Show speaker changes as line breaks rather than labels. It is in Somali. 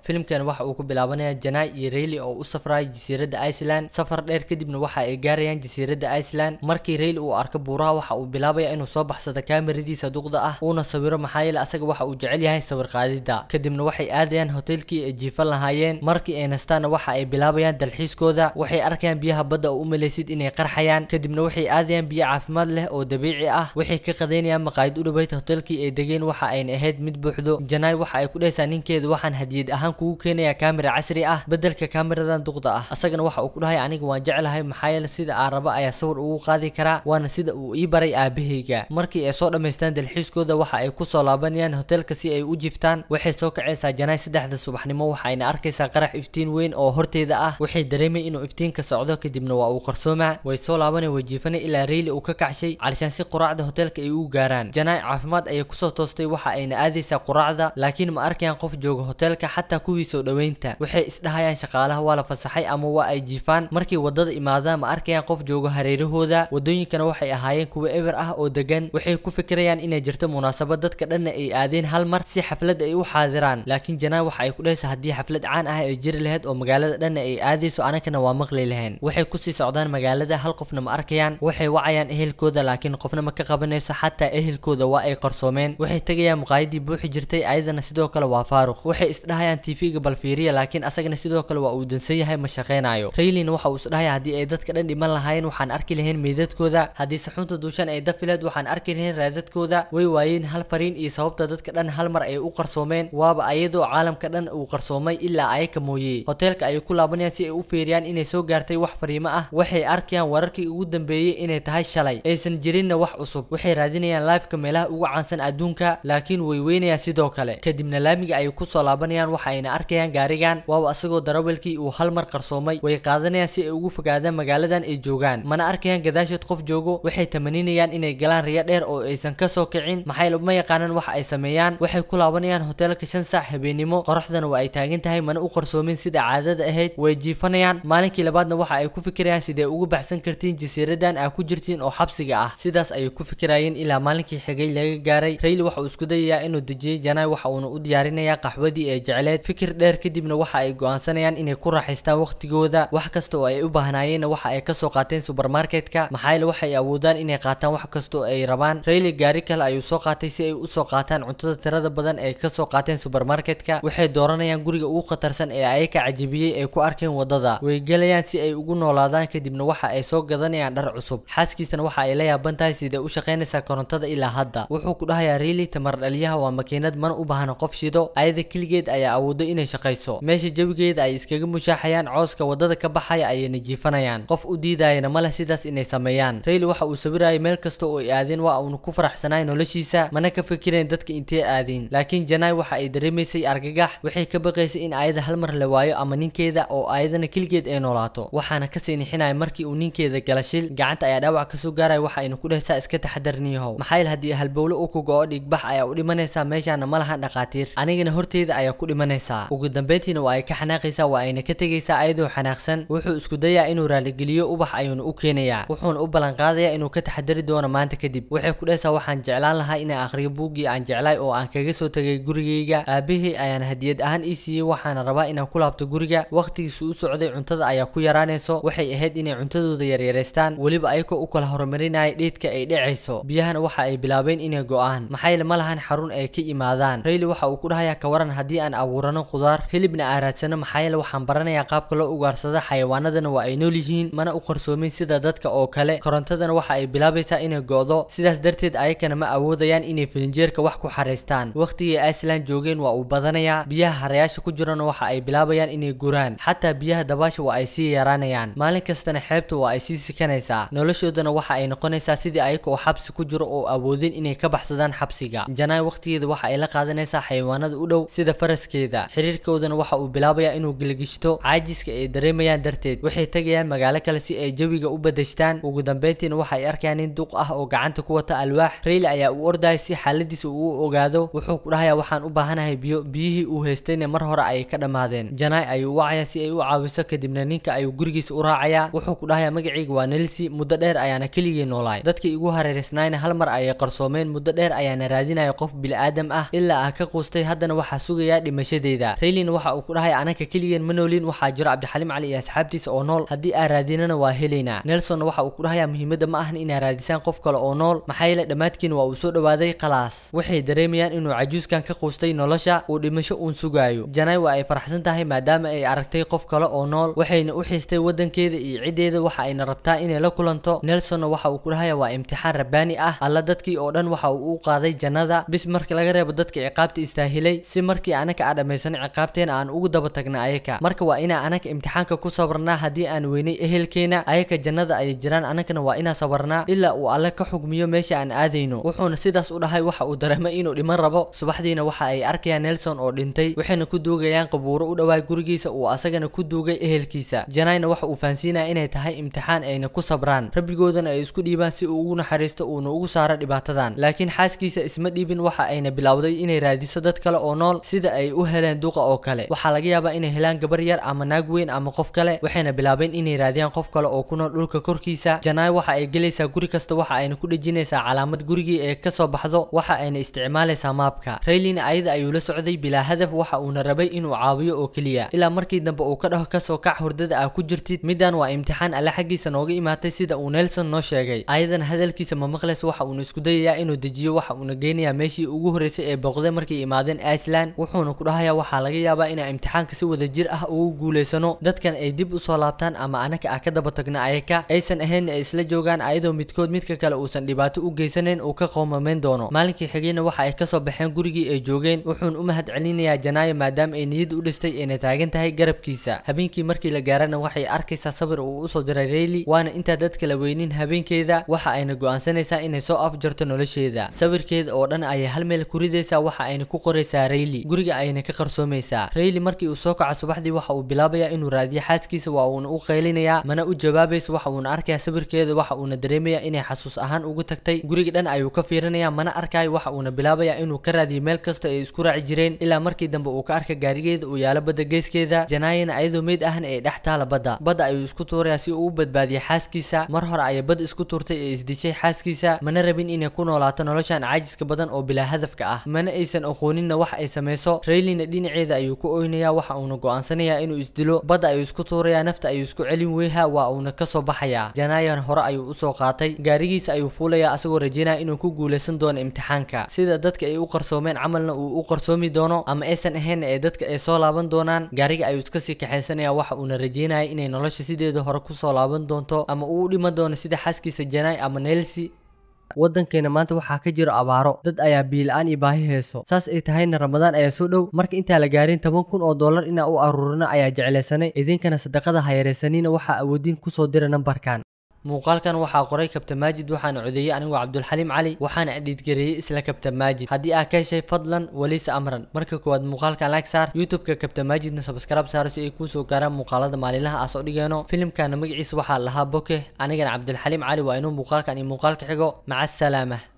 filimkan waxa uu ku bilaabanaya janai iyo rayli oo u safraya jasiiradda iceland safar dheer kadibna waxa ay gaarayaan jasiiradda iceland markii rayli uu arko buuraha waxa uu bilaabaya inuu soo baxsado kaamiradiisa duqda ah uuna sawiro maxaa yeele asaga waxa uu jecel yahay sawir qaadida kadibna waxay aadayaan hotelkii ay jiifan lahaayeen markii ay nastaanna waxa ay bilaabayaan dalxiiskooda waxay arkayaan biyaha badda oo u malaysid inay qarxayaan kadibna waxay aadayaan biyo caafimaad leh oo dabiici ah waxay ka qadaynayaan maqaayid u dhaweyd hotelkii ay degeen waxa ayna ahayd mid buuxdo janai waxa ay ku dhehaysaa ninkeeda waxaan hadiyad ahaan kugu keenayaa kaamira casri ah bedelka kaamiradan duqda ah asagana waxa uu ku dhahay aniga waan jeclahay maxaa yeele sida aan raba ayaa sawir ugu qaadi karaa waana sida uu ii baray aabahayga markii ay soo dhammaystaan dalxiiskooda waxa ay kusoo laabanayaan hotelka si ay u jiftaan waxay soo kacaysaa janai saddexda subaxnimo waxayna arkaysaa qarax iftiin weyn oo horteeda ah waxay dareemay inuu iftiinka socdo kadibna waa uu qarsoomaa way soo laabanay way jiifanay ilaa rayli uu ka kacshay calishaan si quraacda hotelka ay u gaaraan janai caafimaad ayay kusoo toostay waxa ayna aadaysaa quraacda laakiin ma arkayaan qof jooga hotelka xataa kuwii soo dhoweynta waxay isdhahayaan shaqaalaha waa la fasaxay ama waa ay jiifaan markay wadada imaadaan ma arkayaan qof jooga hareerahooda wadooyinkana waxay ahaayeen kuwa eber ah oo degan waxay ku fikirayaan inay jirto munaasabad dadka dhanna ay aadeen hal mar si xaflad ay u xaadiraan laakiin janai waxa ay ku dhehaysaa haddii xaflad caan ah ay jiri lahayd oo magaalada dhanna ay aadayso anagana waa maqli lahayn waxay kusii socdaan magaalada hal qofna ma arkayaan waxay wacayaan ehelkooda laakiin qofna ma ka qabanayso xataa ehelkooda waa ay qarsoomeen waxay tegayaan muqaayadii buuxi jirtay ayadana sidoo kale waa faaruq waxay isdhahayaan tv-ga balfiiriya laakiin asagana sidoo kale waa uu dansan yahay ma shaqaynayo raylina waxa uu isdhahaya haddii ay dadka dhan dhiman lahaayeen waxaan arki lahayn meydadkooda haddii saxunta duushan ay dafileed waxaan arki lahayn raadadkooda way waayeen hal fariin iyo sababta dadka dhan hal mar ay u qarsoomeen waaba ayadoo caalamka dhan uu qarsoomay ilaa ayaka mooye hoteelka ayay ku laabanayaan si ay u fiiriyaan inay soo gaartay wax fariimo ah waxay arkayaan wararkii ugu dambeeyey inay tahay shalay aysan jirinna wax cusub waxay raadinayaan live-ka meelaha ugu caansan adduunka laakiin way weynayaan sidoo kale kadibna laamiga ayay kusoo laabanayaan waxa ayna arkayaan gaarigan waaba asagoo darawalkii uu hal mar qarsoomay way qaadanayaan si ay ugu fogaadaan magaaladan ay joogaan mana arkayaan gadaashood qof joogo waxay tamaninayaan inay galaan riyo dheer oo aysan kasoo kicin maxay ma yaqaanaan waxa ay sameeyaan waxay ku laabanayaan hoteelka shan saac habeenimo qoraxdana waa ay taagan tahay mana u qarsoomin sida caadada ahayd way jiifanayaan maalinkii labaadna waxa ay ku fikirayaan sidee ugu baxsan kartiin jasiiradan aa ku jirtiin oo xabsiga ah sidaas ayay ku fikirayeen ilaa maalinkii xigay laga gaaray rayli waxa uu isku dayayaa inuu dejiyey janai waxa uuna u diyaarinayaa qaxwadii ee jecleed fikir dheer kadibna waxa ay go'aansanayaan inay ku raaxaystaan waqtigooda wax kasta oo ay u baahnaayeenna waxa ay kasoo qaateen supermarketka maxaa yeele waxay awoodaan inay qaataan wax kasta oo ay rabaan rayli gaari kale ayuu soo qaatay si ay usoo qaataan cuntada tirada badan ee kasoo qaateen supermarketka waxay dooranayaan guriga ugu khatarsan ee ayaka cajibiyey ay ku arkeen wadada way gelayaan si ay ugu noolaadaan kadibna waxa ay soo gadanayaan dhar cusub xaaskiisana waxa ay la yaaban tahay sidee u shaqaynaysaa korontada ilaa hadda wuxuu ku dhahayaa rayli tamar dhaliyaha waa makiinad mana u baahna qof shido ayada keligeed ayaa awoodo inay shaqayso meesha jawigeeda ay iskaga mushaaxayaan cooska wadada ka baxaya ayayna jiifanayaan qof u diidayana ma leh sidaas inay sameeyaan rayli waxa uu sawirayay meel kasta oo ay aadeen waa uuna ku faraxsanaay noloshiisa mana ka fikirayn dadka intee aadeen laakiin janai waxa ay dareemaysay argagax waxay ka baqaysay in ayada hal mar la waayo ama ninkeeda oo ayadana keligeed ay noolaato waxaana kasii nixinaya markii uu ninkeeda gala shil gacanta ayaa dhaawac kasoo gaaraya waxa ayna ku dhehaysaa iska taxadarniyahow maxaa yeele haddii halbowle uu ku go-o dhigbax ayaa u dhimanaysaa meeshaana ma lahan dhaqaatiir anigana horteeda ayaa ku dhimanaysaa ugu dambeyntiina waa ay ka xanaaqaysaa waa ayna ka tegaysaa ayadoo xanaaqsan wuxuu isku dayaa inuu raaligeliyo ubax ayuuna u keenayaa wuxuuna u ballanqaadayaa inuu ka taxadari doono maanta kadib waxay ku dhehaysaa waxaan jeclaan lahaa inaan akhriyo buuggii aan jeclaay oo aan kaga soo tegay gurigayga aabahey ayaan hadiyad ahaan ii siiyey waxaana rabaa inaan ku laabto guriga waqtigiisu u socday cuntada ayaa ku yaraanayso waxay ahayd inay cuntadooda yaryareystaan weliba ayagoo u kala horumarinaya dheedka ay dhacayso biyahana waxa ay bilaabeen inay go-aan maxaa yeele ma lahan xarun ay ka imaadaan rayli waxa uu ku dhahayaa ka waran haddii aan abuurano khudaar hilibna aan raadsano maxaa yeele waxaan baranayaa qaabka loo ugaarsado xayawaanadana waa ay nool yihiin mana u qarsoomin sida dadka oo kale korontadana waxa ay bilaabaysaa inay go-do sidaas darteed ayakana ma awoodayaan inay filinjeerka wax ku xaraystaan waqtigii iceland joogeen waa uu badanayaa biyaha harayaasha ku jirana waxa ay bilaabayaan inay guraan xataa biyaha dabaasha waa ay sii yaraanayaan maalin kastana xeebta waa ay sii sikanaysaa noloshoodana waxa ay noqonaysaa sidii ayaka oo xabsi ku jiro oo awoodin inay ka baxsadaan xabsiga janai waqtigeeda waxa ay la qaadanaysaa xayawaanada u dhow sida faraskeeda xiriirkoodana waxa uu bilaabayaa inuu gilgishto caajiska ay dareemayaan darteed waxay tegayaan magaalo kale si ay jawiga u badashtaan ugu dambeyntiina waxa ay arkayaan nin duq ah oo gacanta ku wata alwaax rayli ayaa u ordaya si xaaladiisa uu u ogaado wuxuu ku dhahayaa waxaan u baahanahay biyo biyihii uu haystayna mar hore ayay ka dhammaadeen janai ayuu wacayaa si ay u caawiso kadibna ninka ayuu gurigiisa u raacayaa wuxuu ku dhahayaa magacayga waa nelsi muddo dheer ayaana keligii noolaay dadkii igu hareereysnaayna hal mar ayay qarsoomeen muddo dheer ayaana raadinaya qof bil'aadam ah ilaa ah ka quustay haddana waxaa sugayaa dhimashadeeda jeedaa raylina waxa uu ku dhahay anaka keligeen ma noolin waxaa jiro cabdixaliim cali iyo asxaabtiisa oo nool haddii aan raadinana waa helaynaa nelsonna waxa uu ku dhahayaa muhiimadda ma ahan inaa raadisaan qof kale oo nool maxaa yeele dhammaadkiina waa uu soo dhawaaday khalaas waxay dareemayaan inuu cajuuskan ka quustay nolosha uu dhimasho uun sugaayo janay waa ay faraxsan tahay maadaama ay aragtay qof kale oo nool waxayna u xiistay wadankeeda iyo ciddeeda waxa ayna rabtaa inay la kulanto nelsonna waxa uu ku dhahayaa waa imtixaan rabbaani ah alla dadkii oo dhan waxa uu u qaaday jannada bis marka laga reebo dadka ciqaabta istaahilay si markii anaka aan dhammaysano ciqaabteena aan ugu daba tagna ayaka marka waa inaa anaka imtixaanka ku sabarnaa haddii aan weynay ehelkeena ayaka jannada ayay jiraan anakana waa inaa sabarnaa ilaa uu alle ka xugmiyo meesha aan aadayno wuxuuna sidaas u dhahay waxa uu dareemay inuu dhiman rabo subaxdiina waxa ay arkayaan nelson oo dhintay waxayna ku duugayaan qabuuro u dhawaay gurigiisa uu asagana ku duugay ehelkiisa janayna waxa uu fahansiinaya inay tahay imtixaan ayna ku sabraan rabbigoodana ay isku dhiibaan si uu ugu naxariisto uuna ugu saaro dhibaatadan laakiin xaaskiisa isma dhiibin waxa ayna bilowday inay raadiso dad kale oo nool sida ay u heleen duqa oo kale waxaa laga yaabaa inay helaan gabar yar ama naag weyn ama qof kale waxayna bilaabeen inay raadiyaan qof kale oo ku nool dhulka korkiisa janaay waxa ay gelaysaa guri kasta waxa ayna ku dhejinaysaa calaamad gurigii ee kasoo baxdo waxa ayna isticmaalaysaa maabka raylina ayada ayuu la socday bilaa hadaf waxa uuna rabay inuu caawiyo oo keliya ilaa markii dambe uu ka dhaho kasoo kac hurdada aa ku jirtid middan waa imtixaan alle xaggiisa nooga imaatay sida uu nelson noo sheegay ayadan hadalkiisa ma maqlays waxa uuna isku dayayaa inuu dejiyo waxa uuna geynayaa meeshii ugu horreysay ee booqday markay imaadeen iceland wuxuuna ku dhahayaa waxaa laga yaabaa inaa imtixaanka si wada jir ah ugu guulaysano dadkan ay dib usoo laabtaan ama anaka aa ka daba tagna ayaka aysan ahayn ay isla joogaan ayadoo midkood midka kale uusan dhibaato u geysanayn uu ka qoomamayn doono maalinkii xigayna waxa ay kasoo baxeen gurigii ay joogeen wuxuuna u mahad celinayaa janaayo maadaama ay niyad u dhistay ayna taagan tahay garabkiisa habeenkii markii la gaarana waxay arkaysaa sabir uu usoo diray rayli waana intaa dadka la weynin habeenkeeda waxa ayna go'aansanaysaa inay soo afjarto nolosheeda sawirkeeda oo dhan ayay hal meel ku ridaysaa waxa ayna ku qoraysaa rayli guriga ayna ka qarsoomaysaa rayli markii uu soo kaco subaxdii waxa uu bilaabayaa inuu raadiyo xaaskiisa waa uuna u qaylinayaa mana u jawaabayso waxa uuna arkayaa sawirkeeda waxa uuna dareemayaa inay xasuus ahaan ugu tagtay guriga dhan ayuu ka fiirinayaa mana arkayo waxa uuna bilaabayaa inuu ka raadiyo meel kasta ay isku raaci jireen ilaa markii dambe uu ka arka gaarigeeda uu yaalo badda geeskeeda janaayana ayadoo meyd ahna ay dhex taala badda badda ayuu isku tuurayaa si uu u badbaadiyo xaaskiisa mar hore ayay bad isku tuurtay ee isdishay xaaskiisa mana rabin inay ku noolaato noloshan caajiska badan oo bilaa hadafka ah mana aysan aqooninna wax ay samayso raylina dhinaceeda ayuu ku oynayaa waxa uuna go'aansanayaa inuu isdilo badda ayuu isku tuurayaa nafta ayuu isku celin weyha waa uuna kasoo baxayaa janaayan hore ayuu usoo qaatay gaarigiisa ayuu fuulayaa asagoo rajeynaya inuu ku guulaysan doono imtixaanka sida dadka ay u qarsoomeen camalna uu u qarsoomi doono ama aysan ahayn ee dadka ay soo laaban doonaan gaariga ayuu iska sii kaxaysanaya waxa uuna rajeynaya inay nolosha sideeda hore kusoo laaban doonto ama uu u dhiman doono sida xaaskiisa janaay ama nelsi waddankeena maanta waxaa ka jiro abaaro dad ayaa biila-aan iyo baahi hayso saas ay tahayna ramadaan ayaa soo dhow marka intaa la gaarin toban kun oo dollar inaa u aruurino ayaa jeclaysanay idinkana sadaqada ha yaraysanina waxaa awoodiin kusoo dira nambarkan muuqaalkan waxaa qoray kabtan maajid waxaana codeeyey anigoo cabdulxaliim cali waxaana adhiidgareeyey isla kabtan maajid haddii aa ka heshay fadlan waliisa amran marka koowaad muuqaalkan like saar youtube-ka kabtan maajidna sabskrab saaro si ay kuu soo gaaraan muuqaalada maalinlaha aa soo dhigeeno filimkana magaciisa waxaa lahaa boke anigana cabdulxaliim cali waa inuu muuqaalkan iyo muuqaalka xigo maca asalaama